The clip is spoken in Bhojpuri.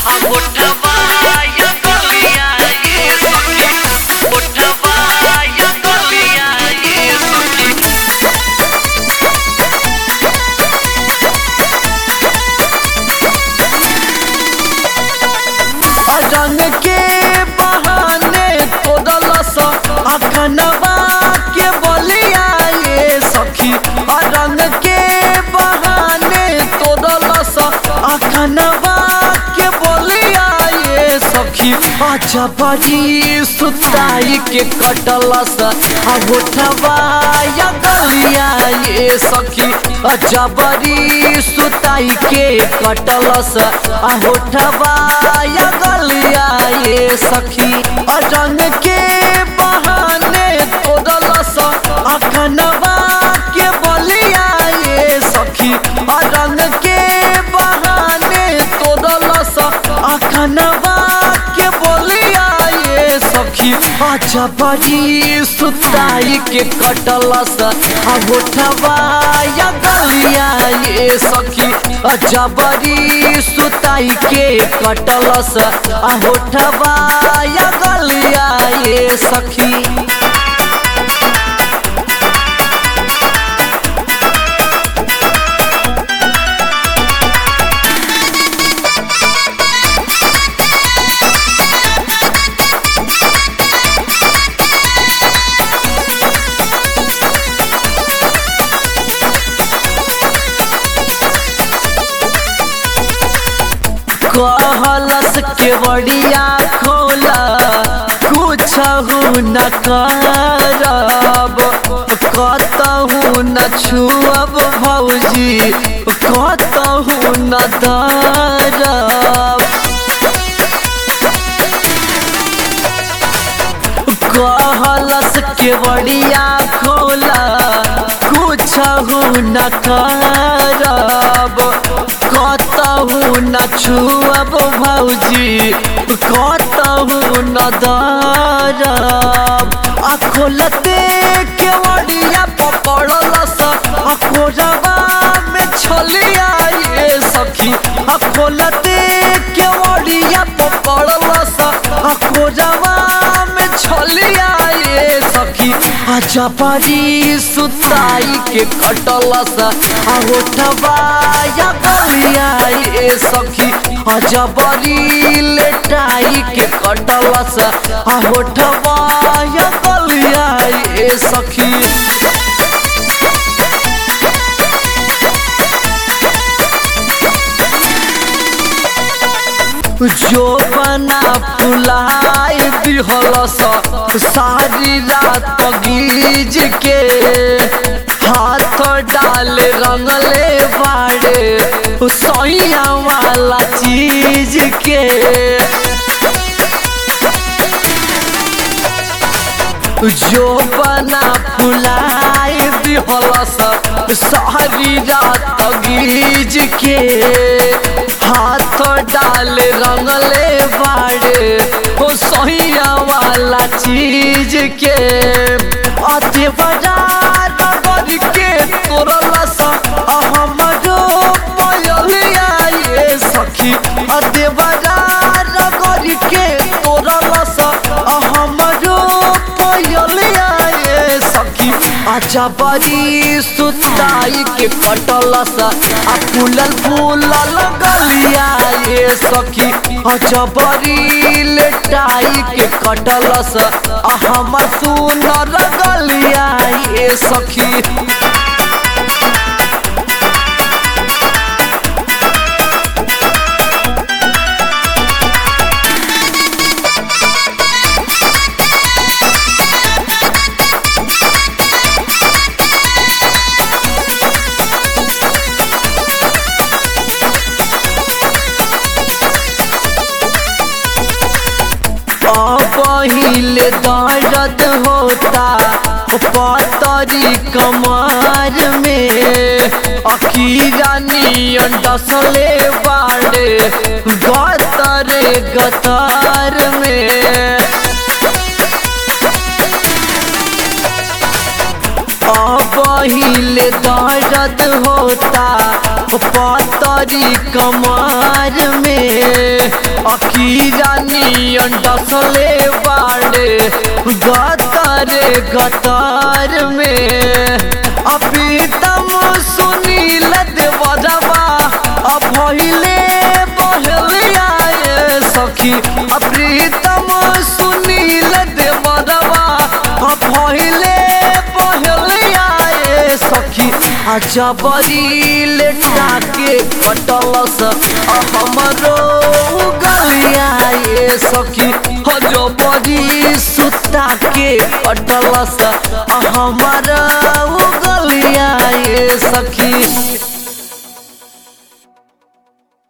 उठवा या गलिया ये सखी उठवा या गलिया ये सखी रंग के बहाने तोड़लस अखनवा के बलिया ये सखी रंग के बहाने तोड़लस अखनवा के बलिया ये सखी अच्छा बड़ी सुताई के कटलस आ उठवा या गलिया ये सखी अच्छा बड़ी सुताई के कटलस आ उठवा या गलिया ये सखी आ रंग के बहाने तोड़लस अखनवा के बलिया ये सखी आ रंग के बहाने तोड़लस अखनवा के बलिया ये सखी अच्छा बड़ी सुताई के कटलस आ उठवा या गलिया ये सखी अच्छा बड़ी सुताई के कटलस आ उठवा या गलिया ये सखी कहलस के बड़िया खोला कुछ न करब कतहु न छुअब भौजी कतहु न दरब कहलस के बड़िया खोला कुछ न करब कतहु न छुअब भौजी कतहु न दरब आ खोलते के बड़िया पकड़लस आ खोजबा में छलिया ये सखी आ खोलते के बड़िया पकड़लस आ खोजबा में छलिया ये सखी आ जबरी सुताई के कटलस आ उठवा या गलिया ये सखी आ जबरी लेटाई के कटलस आ उठवा या गलिया ये सखी जो बना फुलाई दिहलस सारी रात गीज के हाथ डाले रंगले बाड़े सैया वाला चीज के जो बना फुलाई दिहलस सारी रात गीज के हाथ डाले रंगले बाड़े हो सहिया वाला चीज के अति बाजार नगर के तोरलस हमरो पयलिया ये सखी अति बाजार नगर के तोरलस हमरो पयलिया ये सखी अच्छा बड़ी सुताई के कटलस आ फूलल फूलल गलिया ये सखी अच्छा बड़ी लेटाई के कटलस आ हमर सुनर गलिया ये सखी पहिले दर्द होता पतरी कमर में अखीरा नियन डसले बाड़े गतरे गतर में पहिले दर्द होता पतरी कमर में डसले बाड़े गतारे गतार में अप्रीतम सुनील देवरवा अभहिले बहले आए सखी अप्रीतम सुनील देवरवा अभहिले बहले आए सखी आजा बड़ी लेटा के कटलस हमरो गलिया ये सखी हजो बड़ी सुता के कटलस हमारा गलिया ये सखी